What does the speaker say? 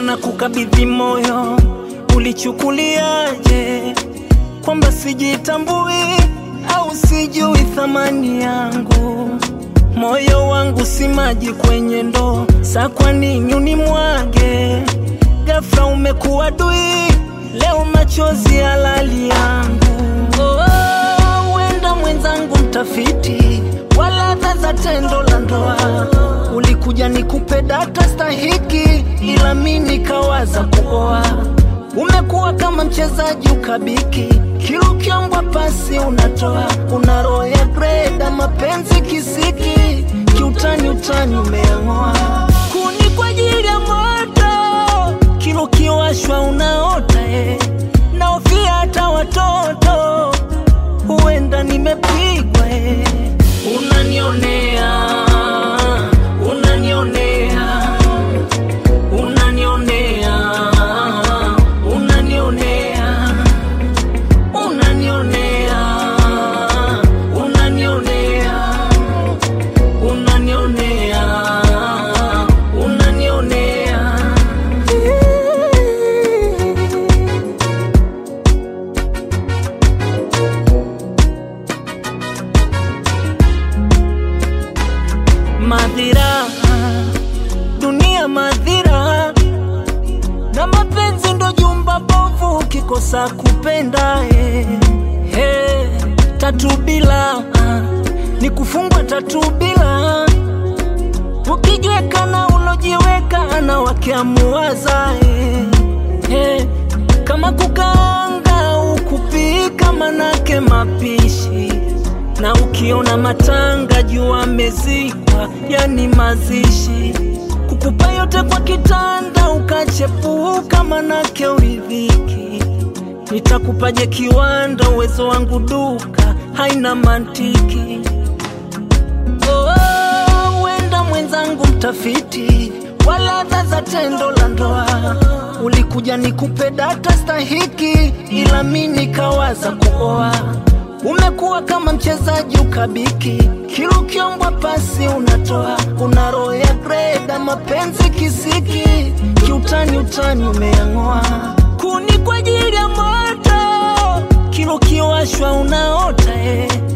Sasa na kukabidhi moyo, ulichukuliaje? Kwamba sijitambui au sijui thamani yangu? Moyo wangu si maji kwenye ndoo, sa kwa nini unimwage? Ghafla umekuwa dui, leo machozi halali yangu. Oh, wenda mwenzangu mtafiti wa ladha za tendo la ndoa, ulikuja nikupe data stahiki, ila mi nikawaza kuoa. Umekuwa kama mchezaji ukabiki, kila ukiombwa pasi unatoa, una roho ya greda, mapenzi kisiki, kiutani utani umeang'oa, kuni kwa ajili ya moto, kila ukiwashwa unaota eh. Naofia hata watoto, huenda nimepigwa eh. Unanionea, unanionea, unanionea, unanionea, unanionea, unanionea, unanionea, unanionea. Madhira, dunia madhira, na mapenzi ndo jumba bovu, ukikosa kupenda eh, eh, tatu bila ni kufungwa tatu bila, ukijiweka na ulojiweka na wakiamuwaza eh, eh, kama kukaanga au kupika, manake mapishi na ukiona matanga jua amezikwa, yani mazishi. Kukupa yote kwa kitanda ukachepuka, manake uridhiki. Nitakupaje kiwanda, uwezo wangu duka haina mantiki. Oh, wenda mwenzangu mtafiti wa ladha za tendo la ndoa, ulikuja nikupe data stahiki, ila mi nikawaza kuoa. Umekuwa kama mchezaji ukabiki, kila ukiombwa pasi unatoa, una roho ya greda, mapenzi kisiki, kiutani utani umeang'oa, kuni kwa ajili ya moto, kila ukiwashwa unaota eh.